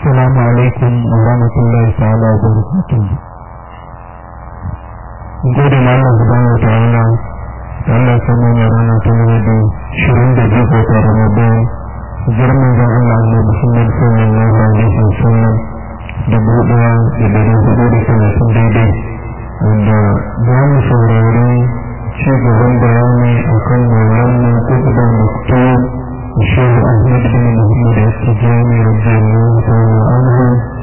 السلام عليكم ورحمة الله تعالى وبركاته gode ma Allah subhanahu wa ta'ala da Allah ya samu ne rana ta nuna da shirin da biyu ta Ramadan girman da Allah Allah Muhammad sallallahu alaihi wasallam da buɗewa da dari hudu da talatin daidai wanda za mu saurari ci gaban bayani akan wannan kuɗa muktar الشيخ أحمد بن محمد السجاني رضي الله تعالى عنه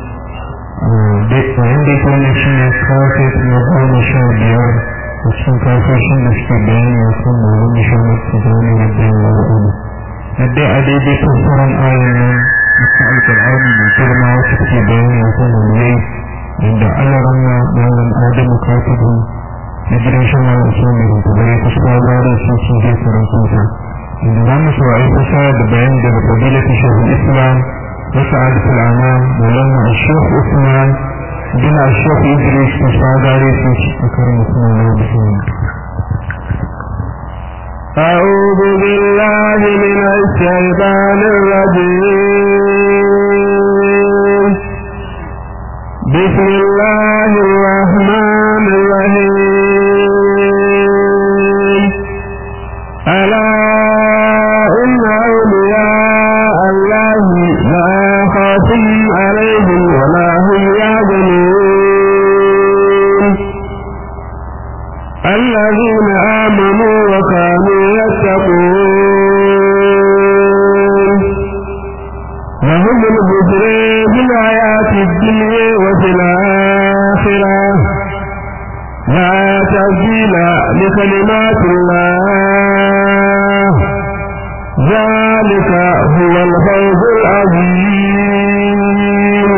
وعندي كان شيء كافر نظام شابير وشن كافر شن استبين يكون معلوم شيخ السجاني رضي الله عنه ندي عديد كفر آية من القرآن من كلمة وستبين يكون معلوم عند على رمى معلم آدم كاتبه ندري شما أسلامه تبريك الصلاة رسول الله فرنسوسا عندما سواء فساد بيان فضيلة شيخ الإسلام وسعادة الأعمام مولانا الشيخ عثمان بن الشيخ إدريس مساعد عليه أكرم الله بسم أعوذ بالله من الشيطان الرجيم بسم الله الرحمن الرحيم ألا إن أولياء الله لا خوف عليهم ولا هم يحزنون الذين آمنوا وكانوا يتقون لهم البشر في الحياة الدنيا وفي الآخرة لا تبديل لكلمات الله ذلك هو الفوز العظيم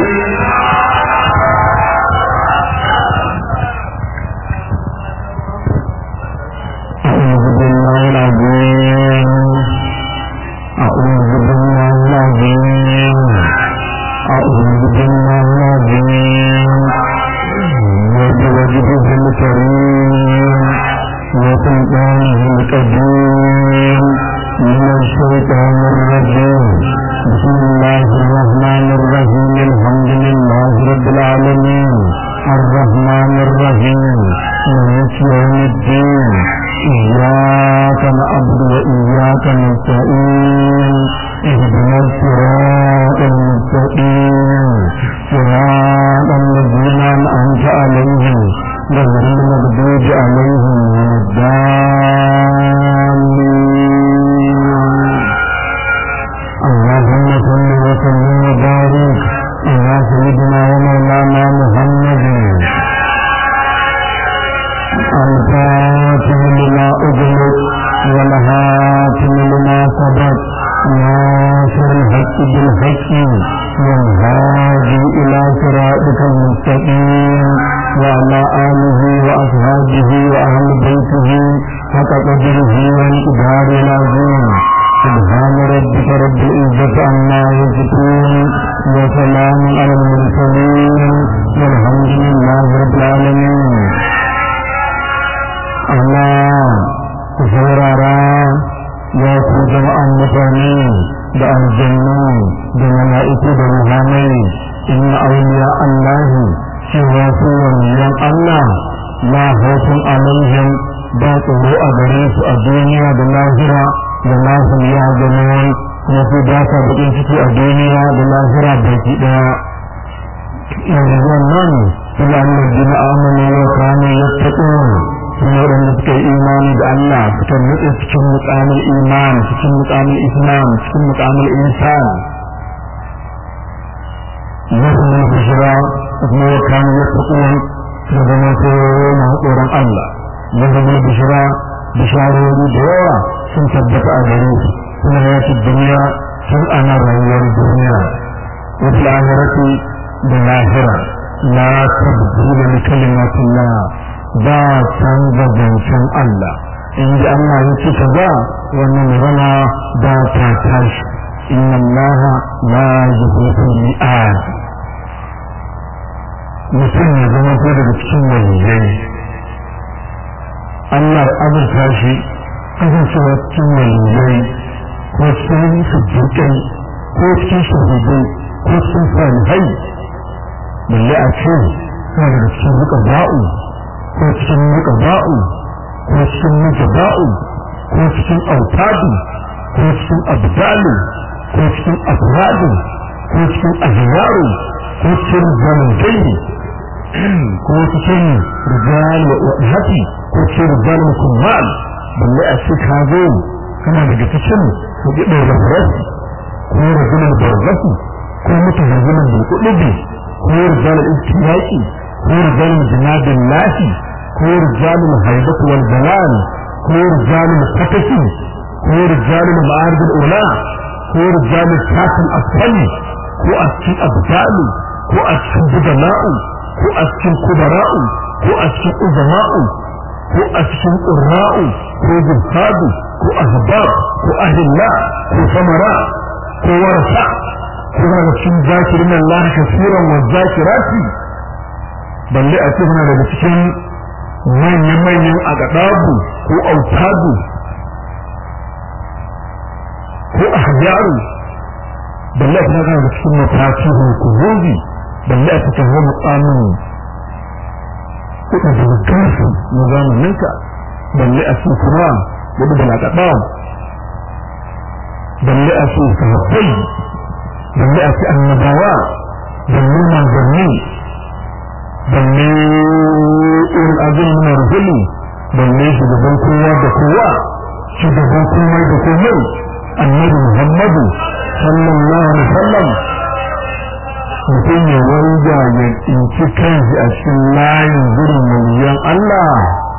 أعوذ بالله العظيم أعوذ بالله العظيم أعوذ بالله العظيم وبوجهه الكريم وسلطانه القديم من الشيطان الرجيم بسم الله الرحمن الرحيم الحمد لله رب العالمين الرحمن الرحيم مالك يوم الدين إياك نعبد وإياك نستعين اهدنا الصراط المستقيم صراط الذين أنعمت عليهم غير المغضوب عليهم ولا الضالين اللهم صل وسلم وبارك على سيدنا ومولانا محمد الفاتح لما أغلق والهاتم لما سبق ناصر الحق بالحق والهادي إلى صراطك المستقيم وعلى آله وأصحابه وأهل بيته حق قدره وانقدار العظيم سبحان ربك رب العزة عما يصفون وسلام على المرسلين والحمد لله رب العالمين Allah ku saurara ya ku jama'an mutane da aljannu da mala'iku da ruhanai inna auliya Allah cewa su waliyan Allah la haufin alaihim ba tsoro a gare su a duniya da lahira da lahum ya ganuwan kuma su ba sa bakin ciki a duniya da lahira baki daya yanzu wannan su da Allah jina amana ya kame ya taɓo sun waɗanda suka yi imani da Allah suka nutse cikin mukamin iman cikin mukamin islam cikin mukamin insan nasu ne su shiga kuma ya kama ya tsakuwan da zama sai na tsoron Allah ya zama bishira bisharori da yawa sun tabbata a gare su suna yaki duniya sun ana rayuwar duniya wasu lahirati da lahira la tabdila li kalimatillah ba canza zancen Allah in ji Allah ya ce kaza wannan magana ba ta tashi inna Allah la yuhibbu mi'ad mutum ya zama ko daga cikin waliyai Allah azurta shi kasancewa cikin waliyai ko cikin sujjukai ko cikin shahidai ko cikin salihai balle a ce suna daga cikin rika ba'u ko cikin rika ba'u ko cikin rika ba'u ko cikin autadu ko cikin abdalu ko cikin afradu ko cikin azyaru ko cikin zamantai ko cikin rijal wa hati ko cikin rijal mukummal balle a ce ka zo kana daga cikin hujjar rafrasi ko rajulun barzaki ko mutahazimin bulkudubi ko rijal ibtilaki ko rijal jinadin lahi ko rijal haibatu wal jalal ko rijal fataki ko rijal ma'arij ula ko rijal sakin asfali ko a cikin abdalu ko a cikin budala'u ko a cikin kubara'u ko a cikin uzama'u ko a cikin ƙurra'u ko zuhadu ko ahbab ko ahilla ko samara ko warasa ko daga cikin zakirin Allah kasiran wa zakirati balle a ce muna daga cikin manyan-manyan agadabu ko autadu ko ahjaru balle a cikin daga cikin matakihu kuzozi balle a cikin wani tsamin kuɗa da gansu na zamaninka balle a cikin kuma wadda da laƙaɗa balle a cikin sahabbai balle a cikin annabawa balle manzanni balle irin azin na rubuli balle shugaban kowa da kowa shugaban komai da komai annabi muhammadu sallallahu alaihi wasallam mutum ya wanda ya tsinci kanshi a cikin layin gurin waliyan Allah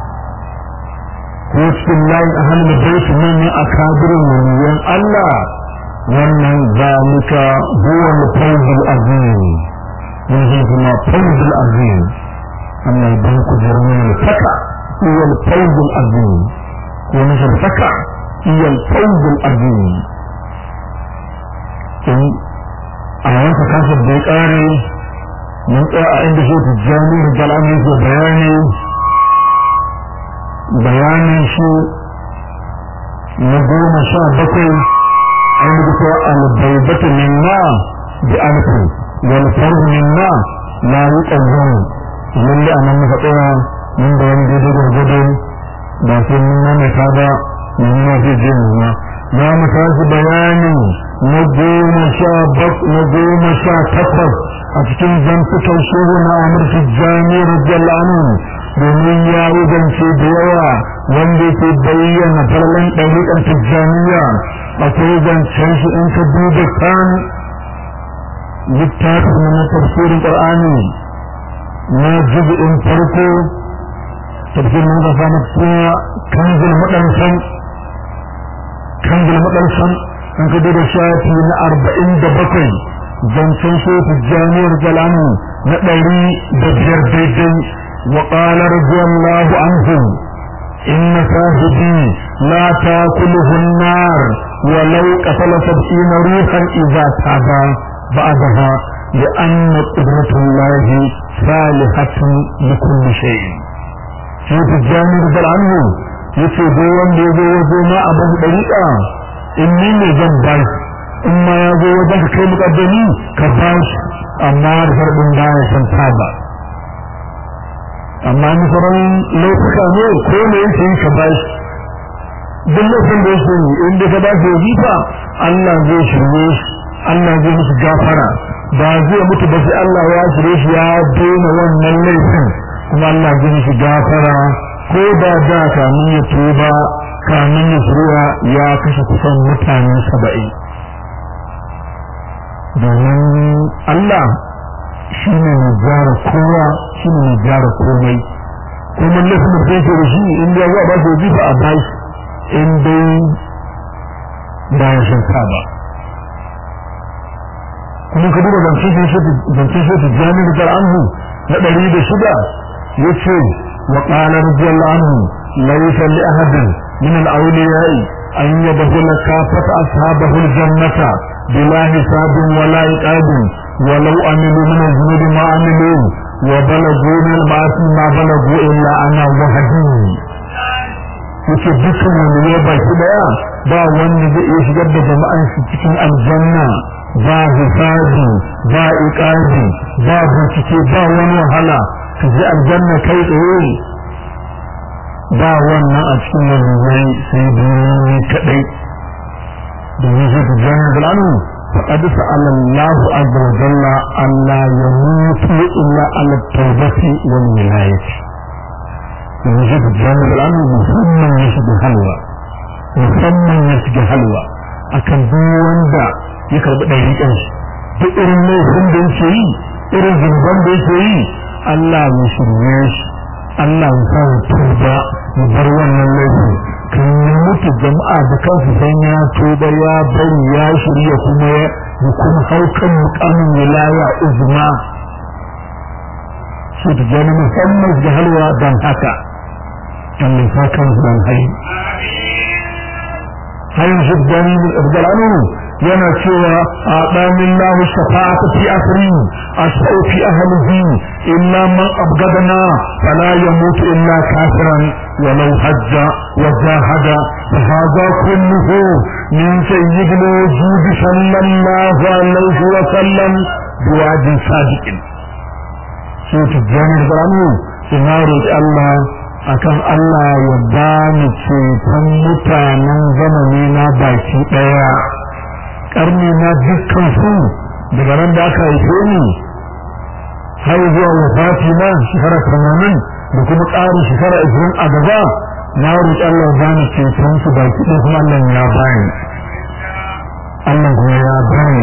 ko cikin layin a hannun baitu manyan akabirin waliyan Allah wannan zalika huwa al-fawzul azim wannan kuma fawzul azim amma idan ku jirmi ne faka huwa al-fawzul azim ko nufin faka huwa al-fawzul azim a wanka kasar da ya kare mun tsaya a inda shi tijjani da jalami ke bayani bayanin shi na goma sha bakwai an yi kuwa albaibatu minna bi alfi wal farhu minna la yuqawwam lalle anan muka tsaya mun da wani daidai gwargwado ba sai mun nane ta ba mun ma zai je mu ma za mu tashi bayani na goma sha bak na goma sha takwas a cikin zantukan shehu na amur tijjani radiyallahu anhu domin ya yi zance da yawa wanda yake bayyana farlan ɗariƙar tijjaniya akwai zancen shi in ka duba kan littafin na tafsirin ƙur'ani na jubi'in farko tafsirin da samu suna kanzul maɗansan kanzul maɗansan in ka duba shafi na arba'in da bakwai zancen shehu janiyar jalani na ɗari da biyar daidai wa ƙala radiyallahu anhu إن صاحبي لا تاكله النار ولو قتل سبعين روحا إذا تاب بعدها لأن قدرة الله صالحة لكل شيء شيخ الجامع رضي عنه yace dai wanda ya zo waje ma a ban dariƙa in ni ne zan ba shi in ma ya zo wajen ka kai muƙaddami ka ba shi amma da farɗin baya san taba amma ni sauran lokuta ne ko ne yake yi ka ba shi duk lokacin da yake yi in da ka ba shi wajifa Allah zai shirye shi Allah zai musu gafara ba zai mutu ba sai Allah ya shirye shi ya daina wannan laifin kuma Allah zai musu gafara ko da da kamin ya tuba kamin ya shirya ya kashe kusan mutane saba'in domin Allah shi ne mai gyara kowa shi ne mai gyara komai kuma laifin da yake da shi in ya zuwa ba su jifa a bashi in dai ba ya shirka ba kuma ka duba zancen shi jami'in da anhu na ɗari da shida ya ce wa ƙala radiyallahu anhu laysa li ahadin min al-awliya'i an yadkhul kafata ashabahu al-jannata bila hisabin wala iqabin ولو عملوا من الذنوب ما عملوا وبلغوا من المعاصي ما بلغوا إلا أنا وحدي yake dukkan wani ya baki daya ba wanda zai iya shigar da jama'an shi cikin aljanna ba hisabi ba iqabi ba bincike ba wani wahala ka ji aljanna kai tsaye ba wannan a cikin waliyai sai duniya kadai domin shi ta jana da lanu فقد سأل الله عز وجل أن لا يموت إلا على التوبة والولاية يجب الجانب الآن مسمى يشبه حلوى مسمى يشبه حلوى akan duk wanda ya karbi ɗariƙan shi duk irin laifin da yake yi irin zumban da yake yi Allah ya shirye shi Allah ya sa tuba ya bar wannan laifin kan yi mutu jama'a da kansu san ya tuba ya bari ya shirya kuma ya kuma haukan mukamin wilaya uzma su ta jani musamman da halwa don haka an nufa kansu don hayi hayin shi gani da yana cewa a ɗamin lahu shafa'ata fi asri asau fi ahlihi illa man abgadana fala yamutu illa kafiran ولو حج وجاهد فهذا كله من سيد الوجود صلى الله عليه وسلم بوعد صادق سوت الجامع برامو سنارج الله akan Allah ya ba ni ceton mutanen zamani na baki ɗaya ƙarni na dukkan su daga nan da aka haife ni har zuwa wafati na shekara tamanin da kuma ƙarin shekara ishirin a gaba na roƙi Allah ba ni ceton su baki ɗaya kuma Allah ya bani Allah kuma ya bani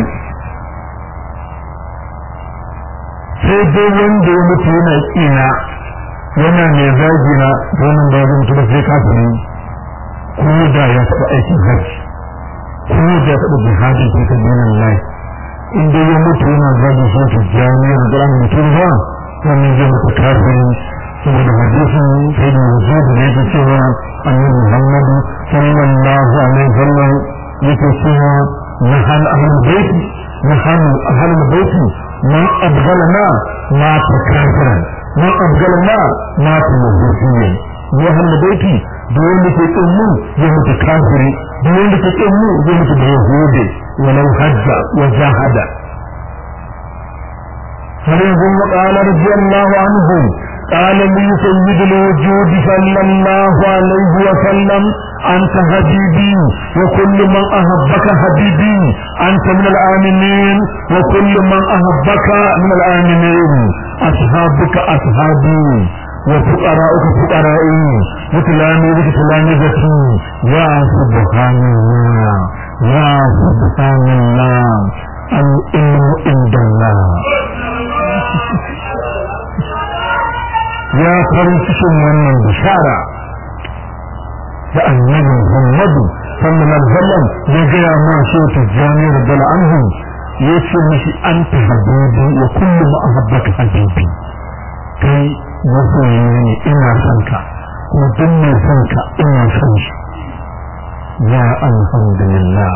sai dai wanda ya mutu yana ƙina yana mai zagi na domin da ya mutu da sai kafin ko da ya taɓa aikin hajji ko da ya taɓa jihadi ko ta dinin lai in dai ya mutu yana zagi shi ta jami'ar da ran mutum ba wannan zai mutu kafin saboda hadisin sai da yanzu da yake cewa annabi Muhammadu sallallahu alaihi wasallam yake cewa nahal ahlul bait nahal ahlul bait man abghalana ma takafara man abghalana ma tawhidiyya ya ahlul bait da wanda ke kin mu ya mutu kafiri da wanda ke kin mu ya mutu da yahudi walau hajja wa jahada har yanzu qala radiyallahu anhu قال لي سيد الوجود صلى الله عليه وسلم أنت حبيبي وكل من أحبك حبيبي أنت من الآمنين وكل من أحبك من الآمنين أصحابك أصحابي وفقراؤك فقرائي وتلاميذك تلاميذتي يا سبحان الله يا سبحان الله العلم عند الله ya farin cikin wannan bishara da annabi Muhammadu sallallahu alaihi wasallam ya gaya ma shi ta jami'ar dala anhu ya ce mishi an ta habibi wa kullu ma ahabbaka habibi kai masoyi ne ina son ka kuma duk mai son ka ina son shi ya alhamdulillah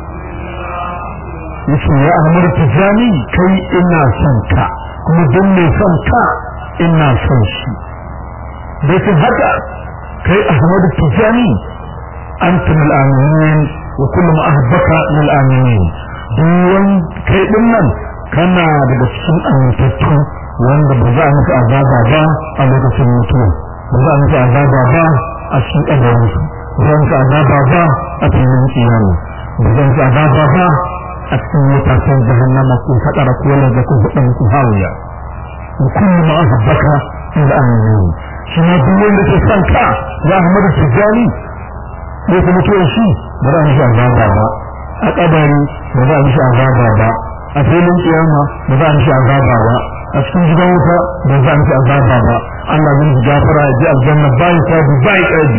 yace ya amur tijani kai ina son ka kuma duk mai son ka ina son shi da su haka kai ahmadu tijani anta min al-aminin wa kullu ma ahbaka min al-aminin duwan kai din nan kana daga cikin amintattu wanda ba za a musu azaba ba a lokacin mutuwa ba za a musu azaba ba a cikin ƙabarinsu ba za a musu azaba ba a cikin kiyama ba za a musu azaba ba a cikin mutasen jahannama ko faɗara ko lalata ko hudan ko hawiya وكل ما أحبك من الأمنين شما دولين لكي سنكا يا أحمد السجاني ليس متوشي بلا مش أعزاب بابا أقبري بلا مش أعزاب بابا أفيل القيامة بلا مش أعزاب بابا أسكن جدوتا بلا مش أعزاب بابا الله من جافرة جاء الجنة باي كابي باي كابي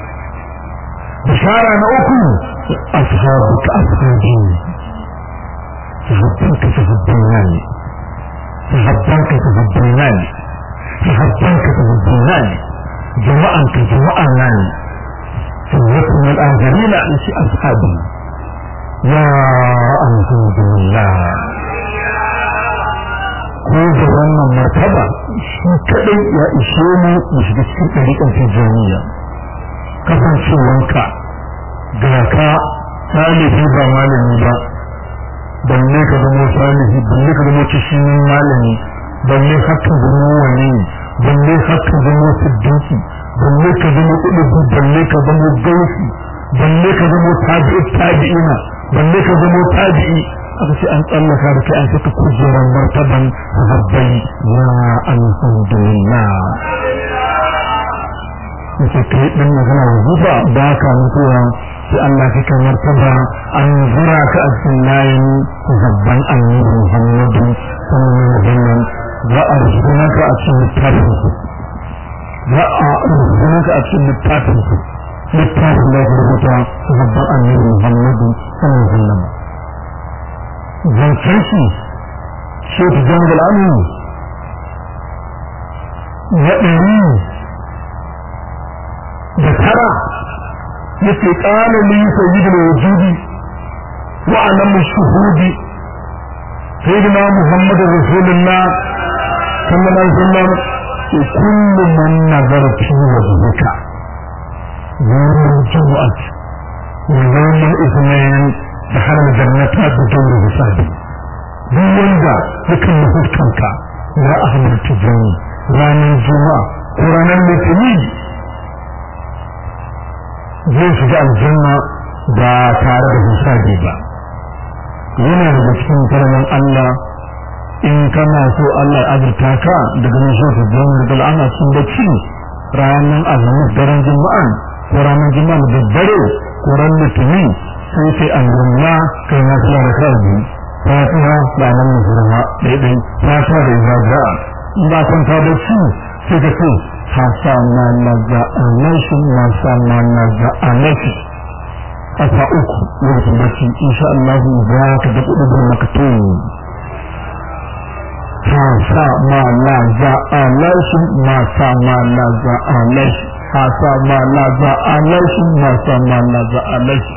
بشارة نأكل أصحابك أصحابي تحبك تحبيناني تحبنك تحبناني تحبنك تحبناني جماعك جماعاني سنتنا الآخرين لشي أصحابي يا الحمد لله ko da wannan martaba shi kadai ya ishe mu mu shiga cikin ɗariƙar tijjaniya kasancewanka ga ka ɗalibi ba malami ba balle ka wuce shi ne malami balle haka zama wani balle haka zama siddiqi balle ka zama kudubu balle ka zama gausi balle ka zama tabi'i tabi'ina balle ka zama tabi'i aka ce an tsallaka da kai an saka kujerar martaban sahabbai ya alhamdulillah yace kai din magana wuzuba ba ka mutuwa sai Allah ka kan martaba an zura ka a cikin layin zabban annabi Muhammadu sallallahu alaihi wasallam za a rubuta ka a cikin littafin za a rubuta ka a cikin littafin littafin da ya rubuta zabban annabi Muhammadu sallallahu alaihi wasallam zancen shi shi ta jangal amu ya ɗari da tara yake ƙala li sayyidul wujudi wa alamu shuhudi sayyidina muhammadur rasulullah sallallahu alaihi wasallam kullu man nazara fi wajhika yawm al-jum'ah wa yawm al-ithnain دخل الجنة بدون حساب duk wanda yakan yi huskanka ya ahmar tijani ranar juma'a ko ranar litini zai shiga aljanna ba tare da hisabi ba yana daga cikin karamin Allah in kana so Allah ya azurta ka daga nishin tijani da al'ana sun bacci ranar azumin daren juma'a ko ranar juma'a da daddare ko ranar litini sai sai an gumma kai na fiye da kawai fatiha da nan musulma daidai fatiha da izaja in ba kun ta da shi sai ka ce hasana naza anashi masana naza anashi asa uku wata bacci insha Allah za ka da kudu da makatu hasa ma naza anashi masa ma naza anashi hasa ma naza anashi masa ma naza anashi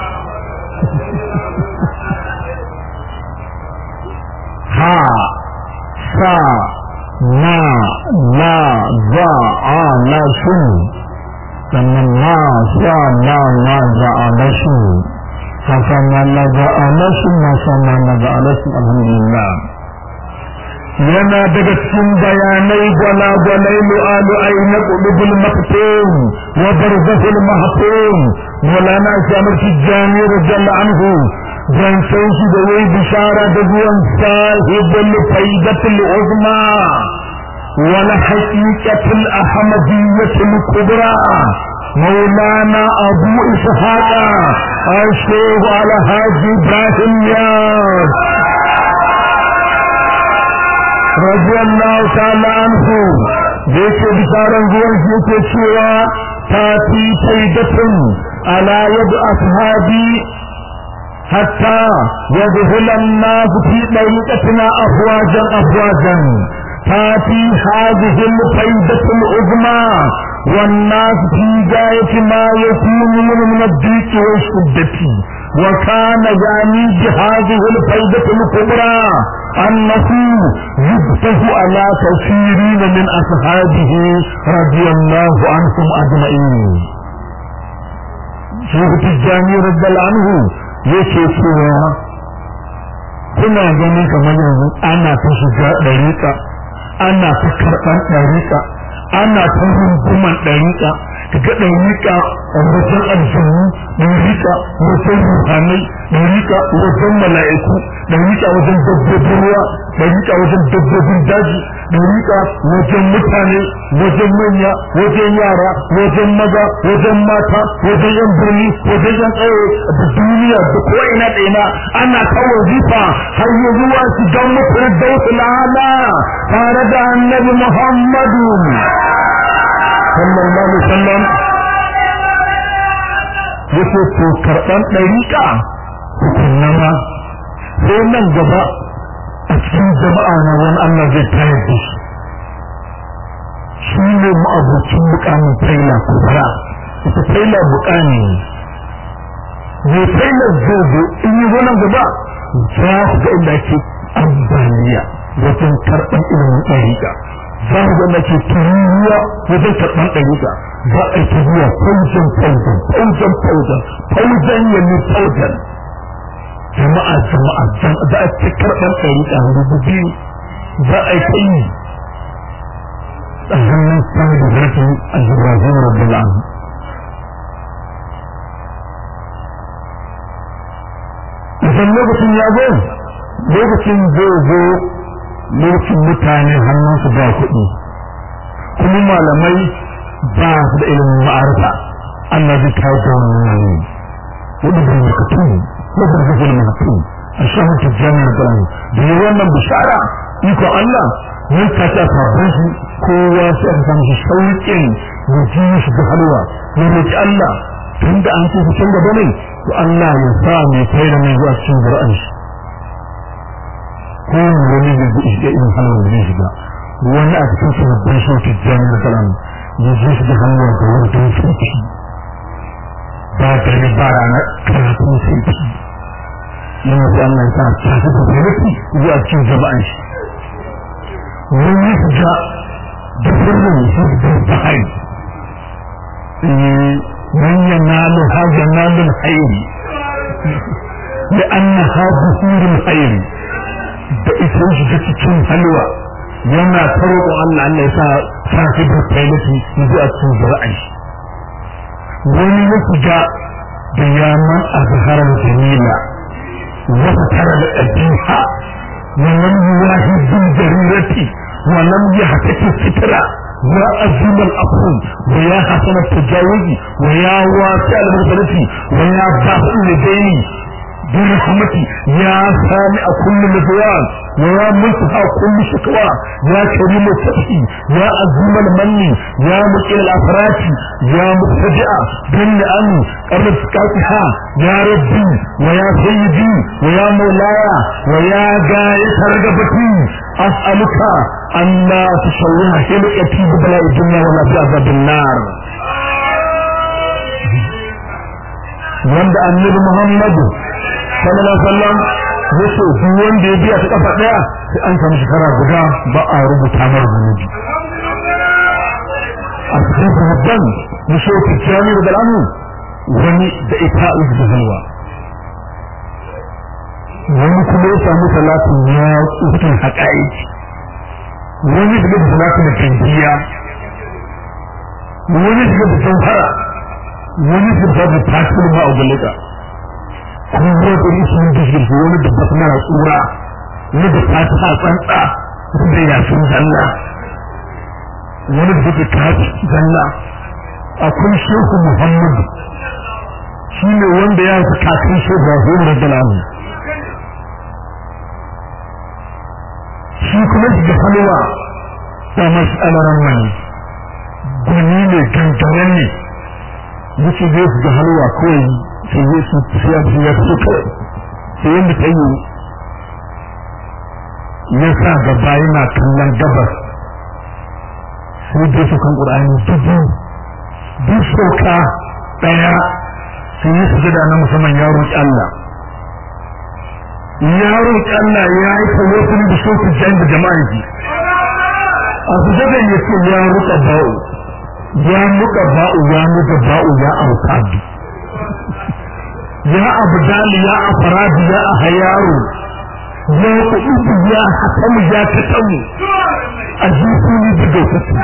ha sa na na za a na shi sannan na sa na na za a na shi hasa na na za a na shi na sa na na za a na shi alhamdulillah yana daga cikin bayanai gwalagwalai lu'alu'ai na ƙulubul maktum wa barzahul mahtum maulana shamar tijjani radiyallahu anhu zancen shi da yayi bishara da zuwan sahibul faidatul uzma wal haqiqatul ahmadiyyatul kubra مولانا ابو اسحاق الشيخ على حاج ابراهيم ياس رضي الله تعالى عنه yake bisharan zuwan shi yake cewa ta fi faidatun ala yadu ashabi حتى يدخل الناس في طريقتنا أفواجا أفواجا تاتي هذه الفائدة العظمى والناس في غاية ما يكون من الضيق والشدة وكان يعني بهذه الفائدة الكبرى أنه يفتح على كثيرين من أصحابه رضي الله عنهم أجمعين شيخ التجاني رضي الله عنه yake cewa kuna gani kamar yanzu ana ta shiga ɗariƙa ana ta karɓar ɗariƙa ana ta runguman ɗariƙa ga ɗariƙa a wajen aljanu ɗariƙa wajen ruhanai ɗariƙa wajen mala'iku ɗariƙa wajen dabbobin ruwa ɗariƙa wajen dabbobin daji ɗariƙa wajen mutane wajen manya wajen yara wajen maza wajen mata wajen yan birni wajen yan tsaye da duniya da ko'ina ɗaya ana kawo zifa har yi zuwa shigan mutum da wasu lana tare da annabi muhammadu sallallahu alaihi wasallam yake to karɓan ɗariƙa hukunna ma sai nan gaba a cikin jama'a na wani Allah zai tayar da shi shi ne ma'abucin mukamin faila kubra ita faila mukami ne faila zai zo in yi nan gaba za ku ga inda ake ambaliya wajen karɓan ilimin ɗariƙa za ku ga inda ake tururuwa wajen karɓan ɗariƙa za a yi tururuwa faujan faujan faujan faujan faujan yanni faujan jama'a jama'a za a ci karɓar ɗariƙa rubu biyu za a yi kai a hannun sami da zarafin al-ibrahim rabbil alamin idan lokacin ya zo lokacin zai zo lokacin mutane hannunsu ba kuɗi kuma malamai ba su da ilimin ma'arfa Allah zai kawo da wannan yanayi wadda da makatu wadda da zai makatu a shahar tijjani da kalami da yi wannan bishara iko Allah nan ta ta sabon shi kowa sai aka samu shi sauƙin ya ji shi da halwa ya roƙi Allah tun da an ce su can gaba ne to Allah ya sa mai kai da mai zuwa cikin zura'an shi ko wani da zai shiga irin halwa da zai shiga wani a cikin sababbin shi tijjani da kalami ya ji shi da halwa da wani don sauki ba dare ba rana karatun sauki yana da Allah ya sa ta fi da zarafi zuwa cikin jama'an shi wani su ga da sirrin shi da bahari من ينال هذا ينال الخير لأنها بخور الخير بإسوش جتكين حلوة يما تروق أن أن يسا صاحب الطيلة يجي أتسوز رأي wani ya shiga da yaman a zaharar jamila wata tara da ɗabiha wannan yuwahi bin jarirati wannan ya haka fitira ya azimar afu wa ya hasana tajawuzi wa ya wasi al-mursalati wa ya basu lidaini برحمتي يا سامع كل مزوان ويا منتهى كل شكوى يا كريم الفتحي يا عظيم المن يا مقيل الافراد يا مبتدئ بن ان قرب سكاتها يا ربي ويا سيدي ويا مولاي ويا غاية رغبتي اسألك ان لا تشوه حلقتي ببلاء الدنيا ولا بعذاب النار wanda annabi Muhammadu sallallahu alaihi wasallam yace duk wanda ya biya ta kafa daya sai an samu shekara guda ba a rubuta mar zunubi a cikin sahabban na shoki kiyami da al'amu wani da ita da halwa wani kuma ya samu salatin ya tsufin haƙa'iƙi wani da da salatin da kanjiya wani da da jauhara wani da da tasirin ma'augulika kuma zai ɗari su yin jirgi wani da basu mara tsura wani da fata tsantsa wani da yasin zalla wani da take kaci zalla akwai shehu muhammadu shi ne wanda ya fi kakan shehu rahim radiyallahu shi kuma da halwa da mas'alaran wani gwani ne gangaren ne wuce zai su ga halwa kawai sai ya su siya su ya su kawai sai yadda ta yi ya sa gaba yana kallon gabas sai dai su kan ƙur'ani dubu duk sauka ɗaya sai yi su gada na musamman ya roƙi Allah ya roƙi Allah ya yi tawafin da shokin jan da jama'a ji a su gada ya ce ya roƙa ba'u ya muka ba'u ya muka ba'u ya aukadu ya abdali ya afradi ya ahyaru ya kudu ya hakamu ya tatamu ajisuni bidawkati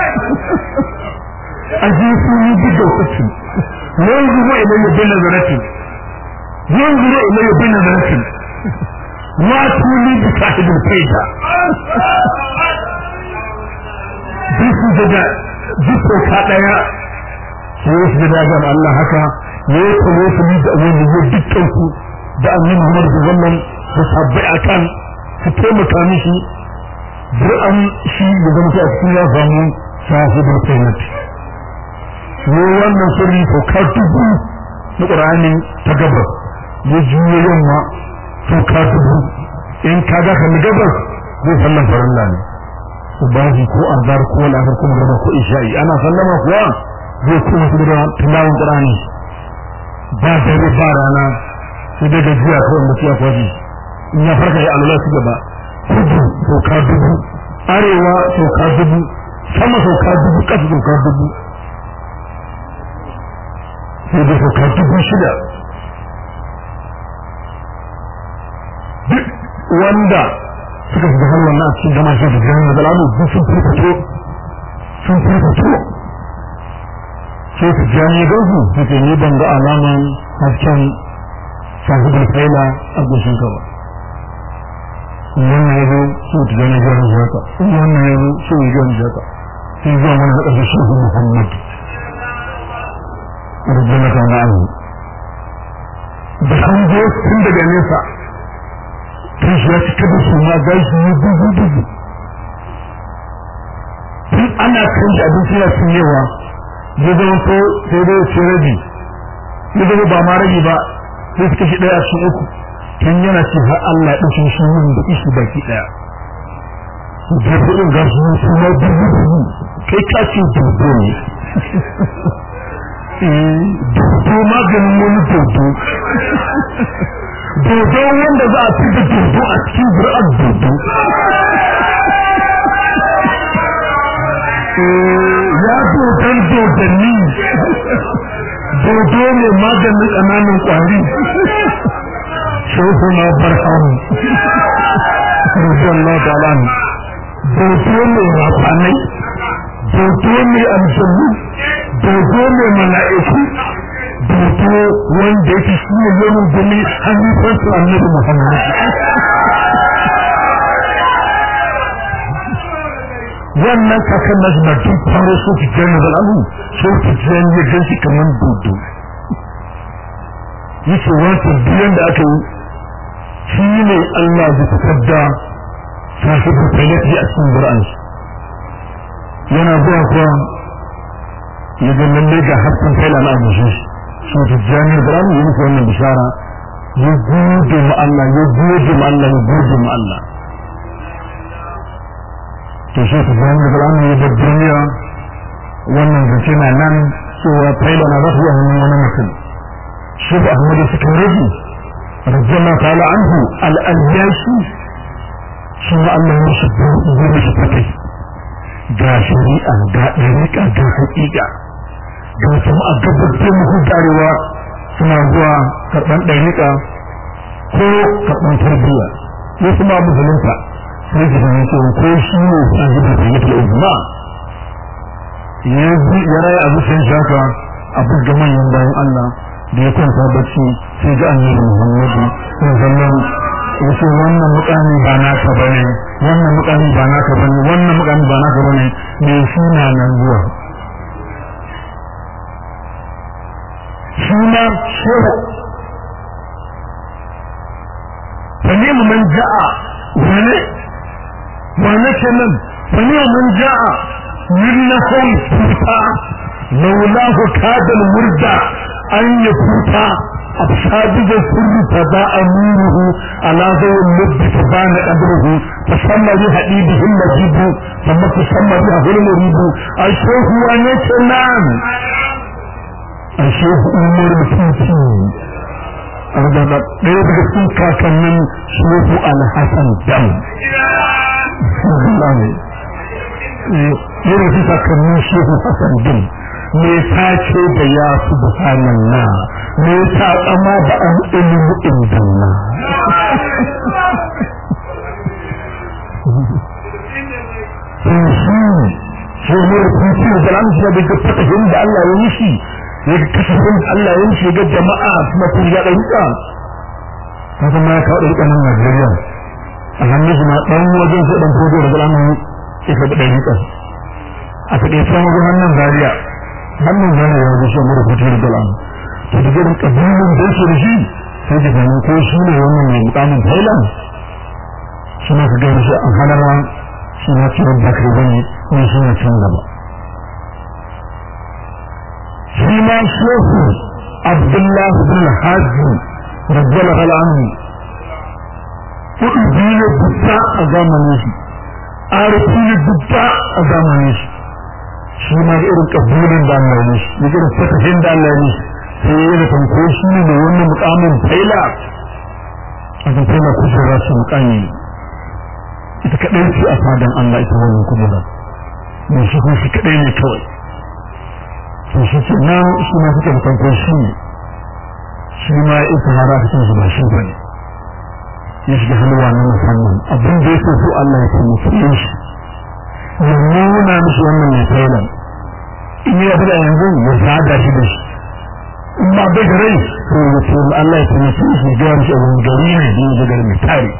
ajisuni bidawkati yanzuru ilayya bin nazarati yanzuru ilayya bin nazarati wa tuli bi sahibul faida bisu daga jiko ka daya sai su da ga Allah haka ne ko ne su da wani ne dukkan ku da annabi Muhammad sallallahu da sabbai akan su taimaka mishi an shi da zama a cikin ya samu sahibul kainat ne wannan sirri ko ka dubu na Qur'ani ta gabas ya juyo yamma to ka dubu in ka ga kan gabas zai sallan farilla ne ubahi ko azar ko lafar ko magana ko isha'i ana sallama kuwa zai kuma su da tilawun Qur'ani ba dare ba rana sai da gajiya kawai mutu ya kwaji in ya farka ya alula su gaba kudu sauka dubu arewa sauka dubu sama sauka dubu ƙasa sauka dubu sai da sauka dubu shida wanda suka shiga har wannan a cikin gama shi da jami'a da lamu duk sun fito sun fito sai su jami'a don su suke ni ban ga alaman hasken sahibul faila a goshin ka ba wannan ya zo su ta jami'a jami'a jaka wannan ya zo su yi jami'a jaka sai zuwa wani da ƙasar shehu muhammad rubuna kan ma'azu da an zo tun daga nesa tun shi ya cika da su ma gashi ne dubu dubu tun ana kan shi abinci na cinyewa ya zama ko sai dai ce rabi ya zama ba ma rabi ba sai suka shi ɗaya a cikin uku tun yana ce har Allah ɗauke shi yin da ishi baki ɗaya da kuɗin gashi ne su ma dubu dubu kai ka ce dubu ne dodo maganin wani dodo dodo wanda za a fi da dodo a cikin zuri'ar dodo ya dodon dodanni dodo ne maganin ƙananan ƙwari shehu na barhamu rujalla dalan dodo ne rafanai dodo ne aljannu dodo ne mala'iku dodo wanda yake shi ne yanin gumi hannun su annabi muhammad wannan kakan na na tun faro so ki jani da alu so ki jani ya gan shi kamar dodo yake wancan biyan da aka yi shi ne allah da fitar da sahibu talafi a cikin bur'ansu yana zuwa kuwa ya ga lalle ga hasken kai na abushe shi so ta jami'ar da ramu yi muku wannan bishara ya gode ma Allah ya gode ma Allah ya gode ma Allah to shi ta jami'ar da ramu ya bar duniya wannan zance na nan cewa faila na za su yi hannun wani mutum shi da ahmadu suka rage rajjama ta'ala anhu al'ayyashi shi ma Allah ya mishi ya mishi fatai ga shari'a ga ɗariƙa ga haƙiƙa ga kuma a gabatar muku tarewa suna zuwa karɓar ɗariƙa ko karɓar tarbiyya ko kuma musulunta sai ki fahimci cewa ko shi ne sahibi da yake uzma ya raya a zuciyar shaka a buga manyan bayan Allah da ya kwanta bacci sai ga annabi Muhammadu sallallahu yace wannan mukami ba naka bane wannan mukami ba naka bane wannan mukami ba naka bane me shi na nan zuwa shi ma shehu fane mu man ja'a wane wane kenan fane mu man ja'a minnahu futa laulahu kadal murda an yafuta أبشاد السر فباء نوره على ذو اللب فبان قدره تسمى بحبيبه المجيب ثم تسمى به المريب الشيخ ونكلام الشيخ أمور بسيطي أرجع ɗaya daga cikin kakannin shehu alhassan dam yana fi kakannin shehu hassan dam me ta ce da ya subhanallah me ta tsama da an ilmu indallah sun shi shi ne rukunci da lamshi da ga fatahin da Allah ya mishi ya ga kasafin da Allah ya mishi ga jama'a kuma kun ya ɗauka haka ma ya kawo ɗauka nan Najeriya a hannun shi ma ɗan wajen sai ɗan fodo da zalamin ya kaɓi ɗauka a taƙaice wajen hannun Zaria hannun zane ya wuce shi mara fitar da al'amu to da gidan kabilun da yake da shi sai da ganin ko shi ne wannan mai mukamin thailand shi ma ka gani shi a halarwa shi ma ciwon bakar bane ne shi ne can gaba shi ma shehu abdullah bin hajji rajjala al'amu kuɗi biyu dubba a zamanin shi arifi dubba a zamanin shi shi ma da irin kabulin da Allah ne shi da irin fatahin da Allah ne sai ya yi tanko shi ne wannan mukamin faila a kan faila kujera shi mukami ita kaɗai ce a fadan Allah ita wannan kujera mai shi kuma shi kaɗai ne kawai to shi ce na shi ma suke da tanko shi ne shi ma ita hara cikin su ba shi ba ne ya shiga halwa na musamman abin da yake so Allah ya taimake shi ya nuna mishi wannan mai tailan in ya fada yanzu ya sada shi da shi in ba bai da rai to ya ce Allah ya taimake shi ya gaya mishi abin gari ne da ya gari mai tare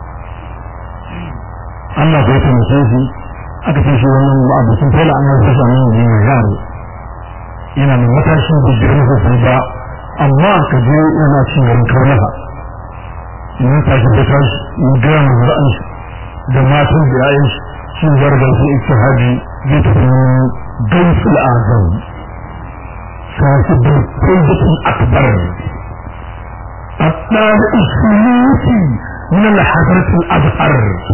Allah ya taimake shi aka ce shi wannan abokin taila an yi sassa nan ne mai yaro yana da matashi da girma sosai ba amma ka je yana cin garin karnaha in tashi da tashi in gaya mu ra'ayin shi da matan da yayin shi shi zargar su ijtihadi zai tafi gaisul azam sahibul faydatul akbar الطالب السلوكي من الحضرة الأزهر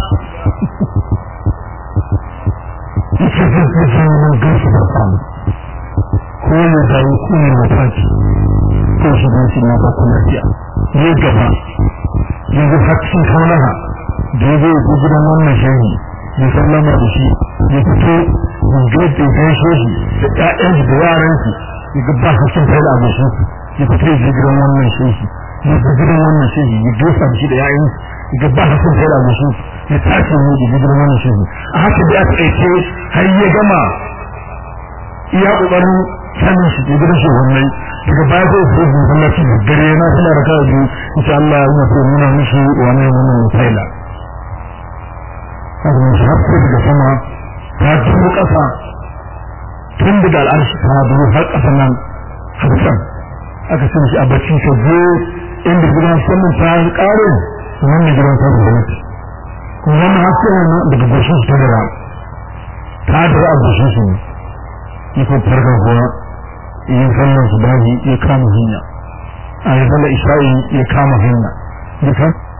يتجد من قيس الأرقام هو يدعي كل مفاتي توشي بيسي ما بكل أشياء يجب yanzu hakkin kaunaha da ya zai ku gidan wannan shehi ya sallama da shi ya fito gungar da ya shi da ƴaƴan da yaran shi ya ga ba hakkin kai da abin ya fito ya gidan wannan shehi ya ga gidan wannan shehi ya dosa da shi da ƴaƴan ya ga ba hakkin kai da abin ya tashi ne da gidan wannan shehi a haka da aka aike har ya gama iya kokarin sanin shi da gidan shi wannan daga baya sai su yi masallaci da dare na suna raka da insha Allah ya mutu nuna mishi wani wannan misaila haka mun shi hafi daga sama ta dubu kasa tun daga al'arshi ta dubu har kasa nan hadisan aka ce shi a bacci ka je inda gidan sanin ta kare nan da gidan ta gwamnati kuma wannan haske nan daga goshin shi ta dara ta dara a goshin shi ne yi ko farkon kuma yin sallar su bahi ya kama hanya a yi sallar isha'i ya kama hanya duka